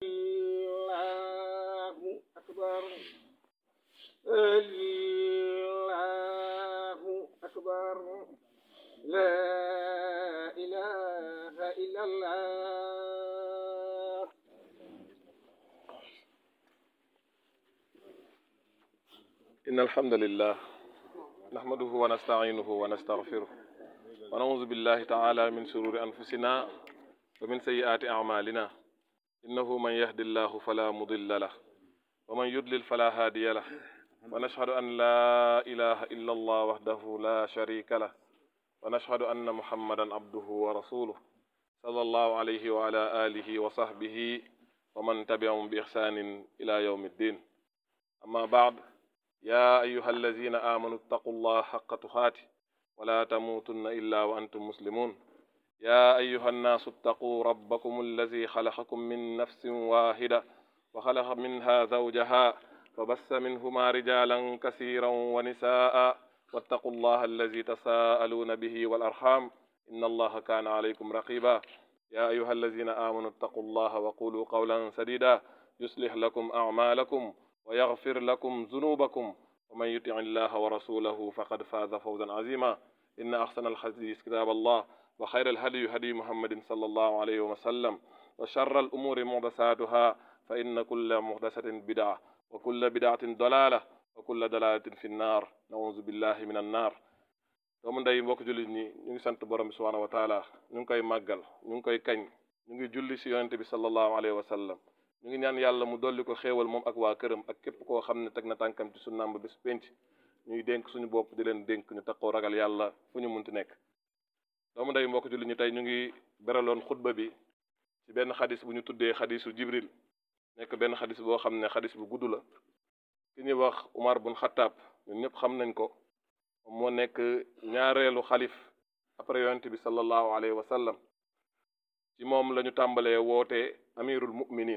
الله أكبر الله أكبر لا إله إلا الله إن الحمد لله نحمده ونستعينه ونستغفره ونعوذ بالله تعالى من شرور أنفسنا ومن سيئات أعمالنا إنه من يهد الله فلا مضل له ومن يضلل فلا هادي له ونشهد أن لا إله إلا الله وحده لا شريك له ونشهد أن محمدا عبده ورسوله صلى الله عليه وعلى آله وصحبه ومن تبعهم بإحسان إلى يوم الدين أما بعد يا أيها الذين آمنوا اتقوا الله حق تقاته ولا تموتن إلا وأنتم مسلمون يا أيها الناس اتقوا ربكم الذي خلقكم من نفس واحدة وخلق منها زوجها فبث منهما رجالا كثيرا ونساء واتقوا الله الذي تساءلون به والأرحام إن الله كان عليكم رقيبا يا أيها الذين آمنوا اتقوا الله وقولوا قولا سديدا يصلح لكم أعمالكم ويغفر لكم ذنوبكم ومن يطع الله ورسوله فقد فاز فوزا عظيما إن أحسن الحديث كتاب الله وخير الهدي هدي محمد صلى الله عليه وسلم وشر الأمور محدثاتها فإن كل محدثة بدعة وكل بدعة ضلالة وكل ضلالة في النار نعوذ بالله من النار doomu ndey mbokk jullit ñi ñu ngi sant borom bi subhanahu wa taala ñu ngi koy màggal ñu ngi koy kañ ñu ngi julli si yonente bi sallallahu alayhi wa sallam ñu ngi ñaan yàlla mu dolli ko xéewal moom ak waa këram ak képp koo xam ne teg na tànkam ci sunnaam ba bés penc ñuy dénk suñu bopp di leen dénk ñu takkoo ragal yàlla fu ñu munti nekk doomu ndey mbokk jullit ñi tey ñu ngi beraloon xutba bi ci benn xadis bu ñu tuddee xadisu jibril nekk benn xadis boo xam ne xadis bu gudd la ki ñuy wax Umar bun Xattaab ñun ñëpp xam nañ ko moom moo nekk ñaareelu xalif après yonente bi sallallahu alayhi wa sallam ci moom la ñu tàmbalee wootee amirul muminin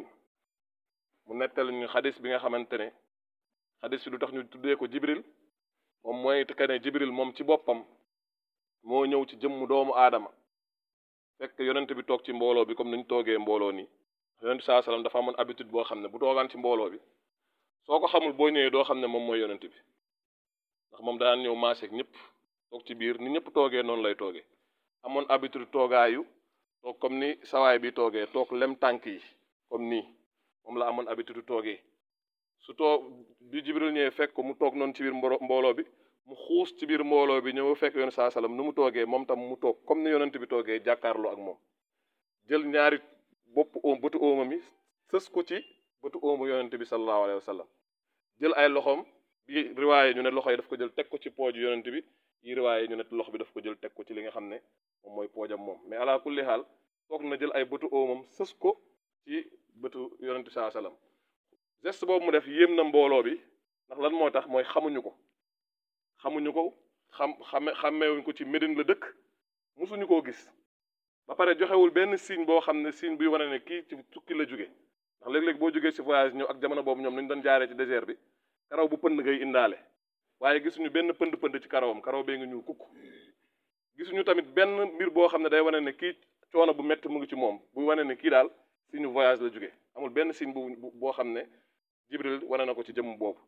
mu nettal ñu xadis bi nga xamante ne xadis bi lu tax ñu tuddee ko jibril moom mooy que ne jibril moom ci boppam moo ñëw ci jëmmu doomu aadama fekk yonent bi toog ci mbooloo bi comme ni ñu toogee mbooloo nii yonent bi saa salaam dafa amoon habitude boo xam ne bu toogaan ci mbooloo bi soo ko xamul boo ñëwee doo xam ne moom mooy yonent bi ndax moom daan ñëw maaseeg ñëpp toog ci biir ni ñëpp toogee noonu lay toogee amoon habitude toogaayu toog comme ni sawaay bi toogee toog lem tànk yi comme nii moom la amoon habitude toogee su toog bi jibril ñëwee fekk ko mu toog noonu ci biir mbooloo bi mu xuus ci biir mbooloo bi ñëw fekk yoon saa salaam nu mu toogee moom tam mu toog comme ni yonent bi toogee jàkkaarloo ak moom jël ñaari bopp oom bëtu oomam yi sës ko ci bëtu oomu yonent bi sallallahu alayhi wa sallam jël ay loxoom bi riwaaye ñu ne loxo yi daf ko jël teg ko ci pooju yonent bi yi riwaaye ñu ne loxo bi daf ko jël teg ko ci li nga xam ne moom mooy poojam moom mais ala kulli xaal toog na jël ay bëtu oomam sës ko ci bëtu yonent bi saa salaam geste boobu mu def yéem na mbooloo bi ndax lan moo tax mooy xamuñu ko xamuñu ko xam xame xàmmeewuñ ko ci Médine la dëkk musuñu koo gis ba pare joxewul benn signe boo xam ne signe buy wane ne kii ci tukki la jóge ndax léeg-léeg boo jógee ci voyage ñëw ak jamono boobu ñoom nañu doon jaaree ci désert bi karaw bu pënd ngay indaale waaye gisuñu benn pënd pënd ci karawam karaw bee nga ñuul kukk gisuñu tamit benn mbir boo xam ne day wane ne kii coono bu métti mu ngi ci moom buy wane ne kii daal signe voyage la jóge amul benn signe bu boo xam ne Jibril wane na ko ci jëmm boobu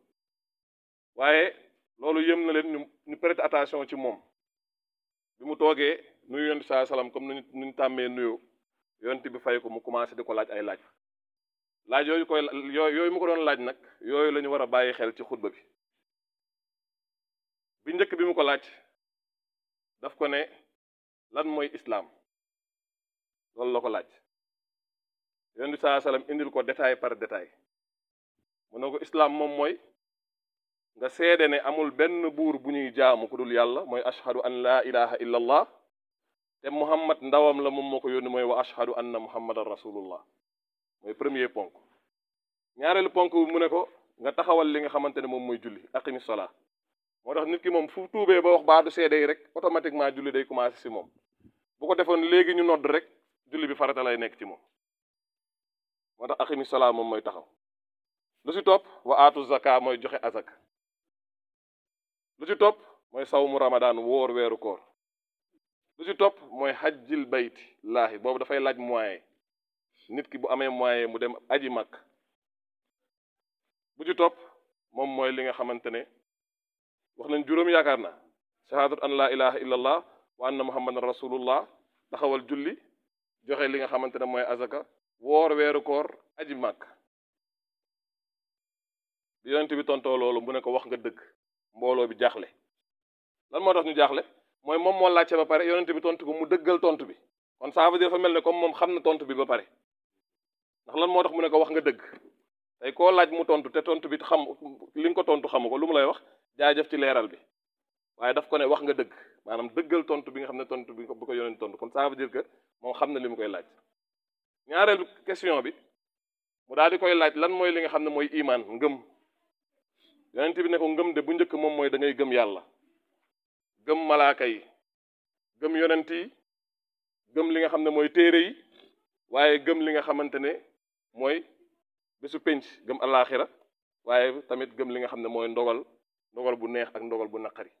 waaye loolu yëm na leen ñu ñu prêter attention ci moom bi mu toogee nuyu yonent saa salaam comme nuñu nuñ tàmmee nuyoo yonent bi fay ko mu commencé di ko laaj ay laaj laaj yooyu koy yooyu mu ko doon laaj nag yooyu la ñu war a bàyyi xel ci xutba bi bi njëkk bi mu ko laaj daf ko ne lan mooy islaam loolu la ko laaj yonent bi saa salaam indil ko détail par détail mu ne ko islaam moom mooy nga seede ne amul benn buur bu ñuy jaamu ku dul yàlla mooy ashhadu an laa ilaha illa allah te muhammad ndawam la moom moo ko yónni mooy wa ashhadu anna muhammadan rasulullah mooy premier ponk ñaareelu ponk bi mu ne ko nga taxawal li nga xamante ne moom mooy julli aqimi sola moo tax nit ki moom fu tuubee ba wax baadu seede yi rek automatiquement julli day commencé si moom bu ko defoon léegi ñu nodd rek julli bi farata lay nekk ci moom moo tax aqimi sola moom mooy taxaw lu ci topp wa aatu zaka mooy joxe azak lu ci topp mooy sawmu ramadan wóor weeru koor lu ci topp mooy xajjil bayti laahi boobu dafay laaj moyen nit ki bu amee moyen mu dem aji mag bu ci topp moom mooy li nga xamante ne wax nañ juróom yaakaar na shahadat an la ilaha illa allah wa anna muhammadan rasulullah taxawal julli joxe li nga xamante ne mooy azaka woor weeru koor aji mag bi yonent bi tontoo loolu mu ne ko wax nga dëgg mbooloo bi jaaxle lan moo tax ñu jaaxle mooy moom moo laajte ba pare yonent bi tontu ko mu dëggal tontu bi kon ça veut dire dafa mel ne comme moom xam na tontu bi ba pare ndax lan moo tax mu ne ko wax nga dëgg tey koo laaj mu tontu te tontu bi xam li nga ko tontu xamu ko lu mu lay wax jaajëf ci leeral bi waaye daf ko ne wax nga dëgg maanaam dëggal tontu bi nga xam ne tontu bi bu ko yonent tontu kon ça veut dire que moom xam na li mu koy laaj ñaareelu question bi mu daal di koy laaj lan mooy li nga xam ne mooy imaan ngëm yonent bi ne ko ngëm de bu njëkk moom mooy da ngay gëm yàlla gëm malaaka yi gëm yonent yi gëm li nga xam ne mooy téere yi waaye gëm li nga xamante ne mooy bésu penc gëm alaaxira waaye tamit gëm li nga xam ne mooy ndogal ndogal bu neex ak ndogal bu naqari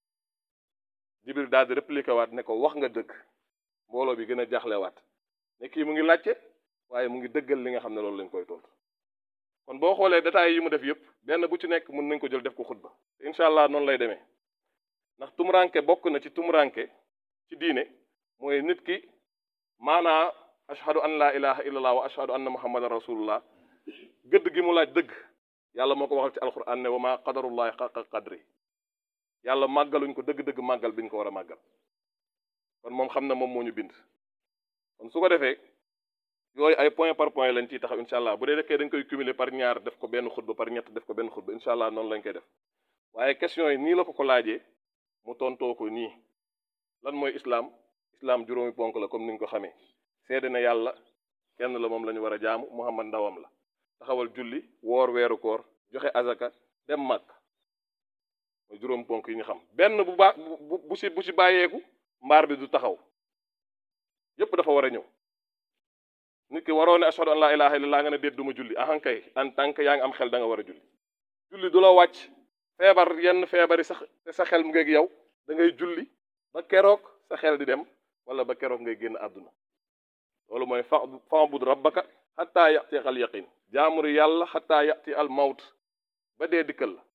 jibril daal di répliqué waat ne ko wax nga dëgg mbooloo bi gën a jaaxlewaat ne kii mu ngi laajte waaye mu ngi dëggal li nga xam ne loolu lañ koy tontu kon boo xoolee détails yi mu def yëpp benn bu ci nekk mën nañ ko jël def ko xutba incha allah noonu lay demee ndax tumuranke bokk na ci tumuranke ci diine mooy nit ki maanaa ashhadu an laa ilaha illallah wa ashhadu anna muhammadan rasulullah gëdd gi mu laaj dëgg yàlla moo ko waxal ci alquran ne wa ma qadarullahi xaqa qadri yàlla màggaluñ ko dëgg-dëgg màggal biñ ko war a màggal kon moom xam na moom moo ñu bind kon su ko defee yooyu ay point par point lañ ciy taxaw incha allah bu dee dekkee dañ koy cumuler par ñaar def ko benn xutba par ñett def ko benn xutba incha allah noonu lañ koy def waaye question yi nii la ko ko laajee mu tontoo ko nii lan mooy islam islam juróomi ponk la comme ni nga ko xamee seede na yàlla kenn la moom la ñu war a jaamu muhammad ndawam la taxawal julli woor weeru koor joxe azaka dem màkk mooy juróom ponk yi ñu xam benn bu baax bu bu si bu si bàyyeeku mbaar bi du taxaw yépp dafa war a ñëw nit ki waroo ne ashhadu an laa ilaha illallah nga ne déet du ma julli ahan kay en tant que yaa ngi am xel da nga war a julli julli du la wàcc feebar yenn feebar yi sax te sa xel mu ngeeg yow da ngay julli ba keroog sa xel di dem wala ba keroog ngay génn àdduna loolu mooy fa fa'bud rabbaka xataa yati al yaqin jaamuri yàlla xataa yati al mawt ba dee dikkal la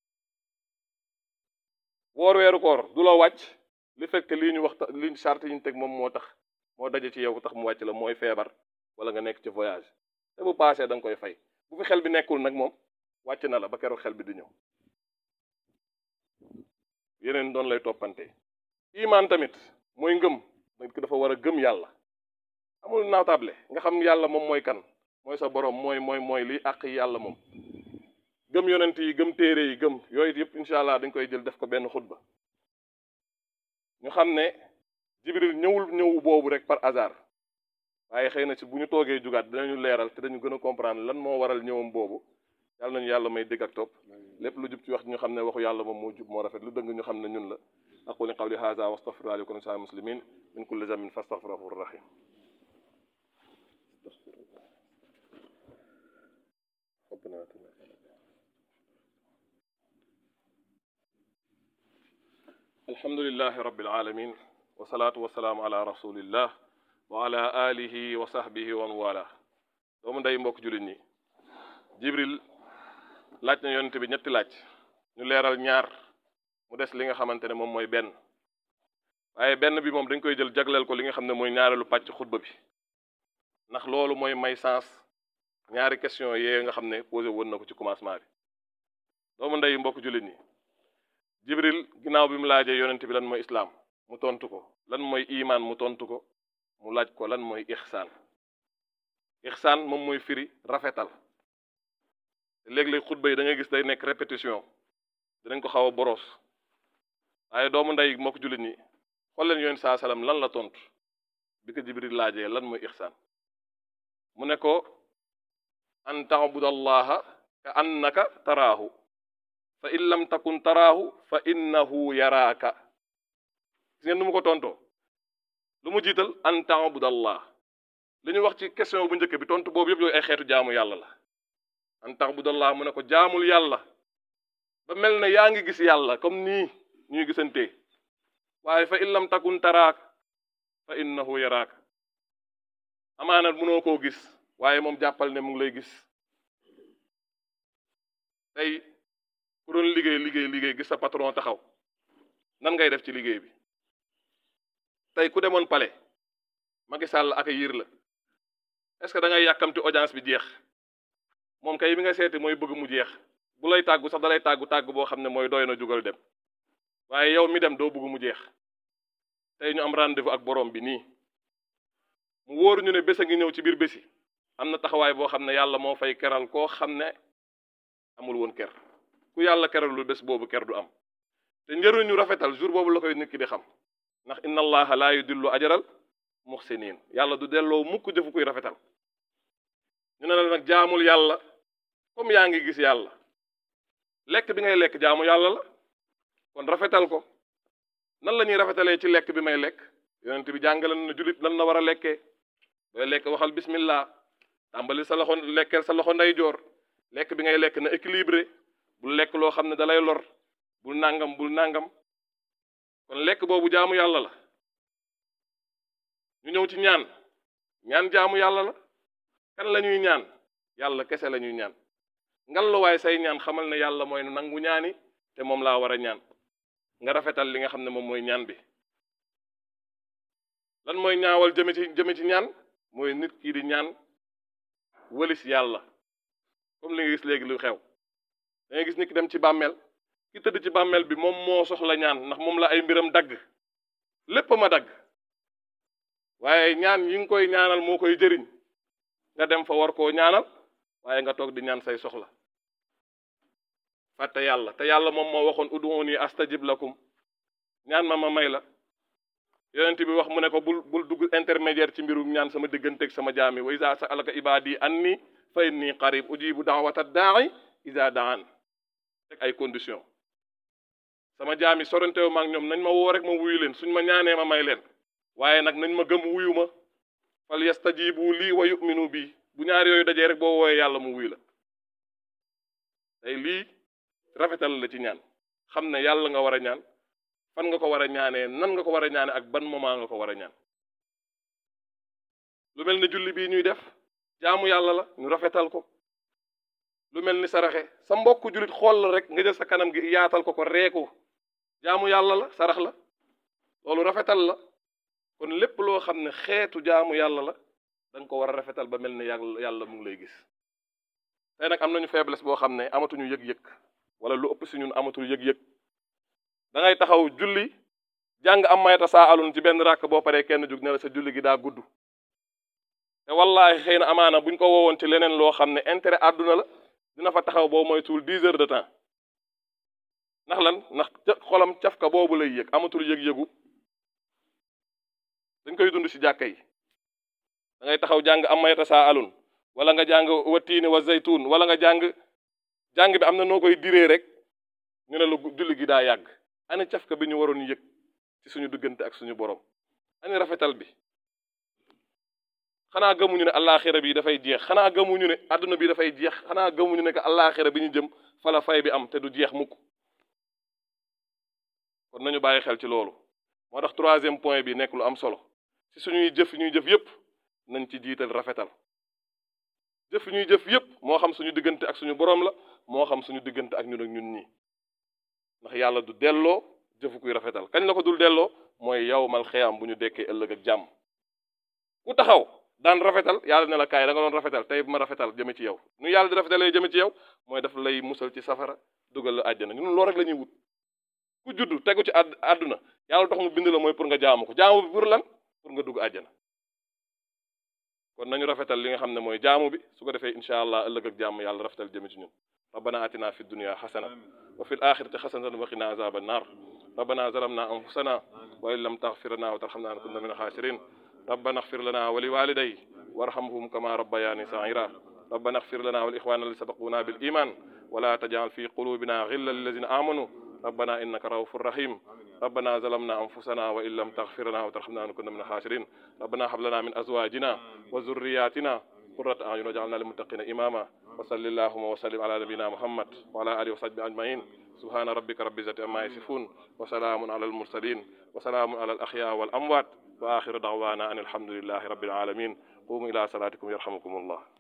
woor weeru koor du la wàcc li fekk lii ñu waxta li charte yi ñu teg moom moo tax moo daje ci yow tax mu wàcc la mooy feebar wala nga nekk ci voyage te bu paasee da nga koy fay bu fi xel bi nekkul nag moom wàcc na la ba keroog xel bi di ñëw yeneen doon lay toppante imaan tamit mooy ngëm nit ki dafa war a gëm yàlla amul naatable nga xam yàlla moom mooy kan mooy sa borom mooy mooy mooy liy àq yàlla moom gëm yonent yi gëm téere yi gëm yooyu yëpp incha allah dañ koy jël def ko benn xutba ñu xam ne jibril ñëwul ñëw boobu rek par hasard waaye xëy na ci bu ñu toogee jugaat dinañu leeral te dañu gën a comprendre lan moo waral ñëwam boobu yàlla nañu yàlla may dégg ak topp lépp lu jub ci wax ñu xam ne waxu yàlla moom moo jub moo rafet lu dëng ñu xam ne ñun la aquli qawli hadha wa astaghfirullahi lakum wa lisa'il muslimin min kulli dhanbin fastaghfiruhu rahim alhamdulillahi rabbil alamin wa salaatu wa salaamu ala rasulillah wa ala alihi wa sahbihi wa man wala doomu ndey mbokk jullit ñi jibril laaj na yonent bi ñetti laaj ñu leeral ñaar mu des li nga xamante ne moom mooy benn waaye benn bi moom dañ koy jël jagleel ko li nga xam ne mooy ñaareelu pàcc xutba bi ndax loolu mooy may sens ñaari question yee nga xam ne posé woon na ko ci commencement bi doomu ndey mbokk jullit ñi jibril ginnaaw bi mu laajee yonent bi lan mooy islaam mu tontu ko lan mooy imaan mu tontu ko mu laaj ko lan mooy ixsaan ixsaan moom mooy firi rafetal léeg-léeg xutba yi da ngay gis day nekk répétition dinañ ko xaw a boros waaye doomu ndey moo ko jullit ñi xool leen yoon saa salaam lan la tontu bi ko jibril laajee lan mooy ixsaan mu ne ko an taabudallaha ka annaka taraahu fa in lam takun taraahu fa innahu yaraaka gis ngeen nu mu ko tontoo lu mu jiital an taabudallah li ñu wax ci question bu njëkk bi tontu boobu yëpp yooyu ay xeetu jaamu yàlla la an taabudallah mu ne ko jaamul yàlla ba mel ne yaa ngi gis yàlla comme nii ñuy gisantee waaye fa in lam takun taraak fa innahu yaraaka amaana mënoo koo gis waaye moom jàppal ne mu ngi lay gis tey ku doon liggéey liggéey liggéey gis sa patron taxaw nan ngay def ci liggéey bi tey ku demoon palais Macky Sall ak yiir la est-ce que da ngay yàkkamti audience bi jeex moom kay bi nga seeti mooy bëgg mu jeex bu lay tàggu sax da lay tàggu tàggu boo xam ne mooy doy na jugal dem waaye yow mi dem doo bëgg mu jeex tey ñu am rendez-vous ak borom bi nii mu wóor ñu ne bés a ngi ñëw ci biir bési am na taxawaay boo xam ne yàlla moo fay keral koo xam ne amul woon ker ku yàlla keralul bés boobu ker du am te njëriñu rafetal jour boobu la koy nit ki di xam ndax inna allaha laa yudillu ajaral muxsinin yàlla du delloo mukk jëfu kuy rafetal ñu ne la nag jaamul yàlla comme yaa ngi gis yàlla lekk bi ngay lekk jaamu yàlla la kon rafetal ko nan la ñuy rafetalee ci lekk bi may lekk yonent bi jàngale na julit lan la war a lekkee booy lekk waxal bismillah tàmbali sa loxo lekkeel sa loxo ndeyjoor lekk bi ngay lekk na équilibré bul lekk loo xam ne dalay lor bul nangam bul nangam kon lekk boobu jaamu yàlla la ñu ñëw ci ñaan ñaan jaamu yàlla la kan la ñuy ñaan yàlla kese la ñuy ñaan ngalluwaay say ñaan xamal ne yàlla mooy nangu ñaani te moom laa war a ñaan nga rafetal li nga xam ne moom mooy ñaan bi lan mooy ñaawal jëme ci jëme ci ñaan mooy nit kii di ñaan wëlis yàlla comme li nga gis léegi lu xew da ngay gis nit ki dem ci bàmmeel ki tëdd ci bàmmeel bi moom moo soxla ñaan ndax moom la ay mbiram dagg lépp ma dagg waaye ñaan yi nga koy ñaanal moo koy jëriñ nga dem fa war koo ñaanal waaye nga toog di ñaan say soxla fàtte yàlla te yàlla moom moo waxoon ud'uuni astajib lakum ñaan ma ma may la yonent bi wax mu ne ko bul bul dugg intermédiaire ci mbirum ñaan sama digganteeg sama jaami wa iza sa'alaka ibadi anni fa inni qarib ujibu da'wata da'i iza da'an teg ay condition sama jaami sorantewu ma ak ñoom nañ ma woo rek ma wuyu leen suñ ma ñaanee ma may leen waaye nag nañ ma gëm wuyu ma fal yastajibu lii wa yu'minu bii bu ñaar yooyu dajee rek boo wooyee yàlla mu wuyu la tey lii rafetal la ci ñaan xam ne yàlla nga war a ñaan fan nga ko war a ñaanee nan nga ko war a ñaane ak ban moment nga ko war a ñaan lu mel ni julli bii ñuy def jaamu yàlla la ñu rafetal ko lu mel ni saraxe sa mbokk jullit xool la rek nga jël sa kanam gi yaatal ko ko reeku jaamu yàlla la sarax la loolu rafetal la kon lépp loo xam ne xeetu jaamu yàlla la da nga ko war a rafetal ba mel ni yàlla yàlla mu ngi lay gis tey nag am nañu faiblesse boo xam ne amatuñu yëg-yëg wala lu ëpp si ñun amatul yëg-yëg da ngay taxaw julli jàng am mayta saa alun ci benn ràkk boo paree kenn jug ne la sa julli gi daa gudd te wallahi xëy na amaana buñ ko woowoon ci leneen loo xam ne intérêt àdduna la dina fa taxaw boo moytuwul dix heures de temps ndax lan ndax xolam cafka boobu lay yëg amatul yëg-yëgu dañ koy dund ci jàkka yi da ngay taxaw jàng am mayta saa alun wala nga jàng wattiini wa zaytun wala nga jàng jàng bi am na noo koy diree rek ñu ne la julli gi daa yàgg ani cafka bi ñu waroon yëg ci suñu diggante ak suñu borom ani rafetal bi xanaa gëmuñu ne allaaxira bi dafay jeex xanaa gëmuñu ne àdduna bi dafay jeex xanaa gëmuñu ne que allaaxira bi ñu jëm fala fay bi am te du jeex mukk kon nañu bàyyi xel ci loolu moo tax troisième point bi nekk lu am solo ci suñuy jëf ñuy jëf yépp nañ ci jiital rafetal jëf ñuy jëf yépp moo xam suñu diggante ak suñu borom la moo xam suñu diggante ak ñun ak ñun ñi ndax yàlla du delloo jëfu kuy rafetal kañ la ko dul delloo mooy yawmal xiyaam bu ñu dekkee ëllëg ak jàmm ku taxaw daan rafetal yàlla ne la kaay da nga doon rafetal tey ma rafetal jëme ci yow nu yàlla di rafetalee jëme ci yow mooy daf lay musal ci safara dugal la àjjana ñun loolu rek la ñuy wut ku juddu tegu ci àdd àdduna yàlla tax mu bind la mooy pour nga jaamu ko jaamu bi pour lan pour nga dugg àjjana kon nañu rafetal li nga xam ne mooy jaamu bi su ko defee incha allah ëllëg ak jàmm yàlla rafetal jëme ci ñun rabbana atina fi dunya xasana wa fi l axirati xasanatan wa qina azaba annar rabbana zalamna anfusana wa in lam taxfir lana wa tarxamna nakunna min alxaasirin ربنا اغفر لنا ولوالدي وارحمهم كما ربياني صغيرا ربنا اغفر لنا والإخوان اللي سبقونا بالإيمان ولا تجعل في قلوبنا غلا للذين آمنوا ربنا إنك رؤوف رحيم ربنا ظلمنا أنفسنا وإن لم تغفر لنا وترحمنا نكون من الخاسرين ربنا هب لنا من أزواجنا وذرياتنا قرة أعين واجعلنا للمتقين إماما وصل اللهم وسلم على نبينا محمد وعلى آله وصحبه أجمعين سبحان ربك رب العزة عما يصفون وسلام على المرسلين وسلام على الأحياء والأموات وآخر دعوانا أن الحمد لله رب العالمين qumu ila salatikum yarhamukumullah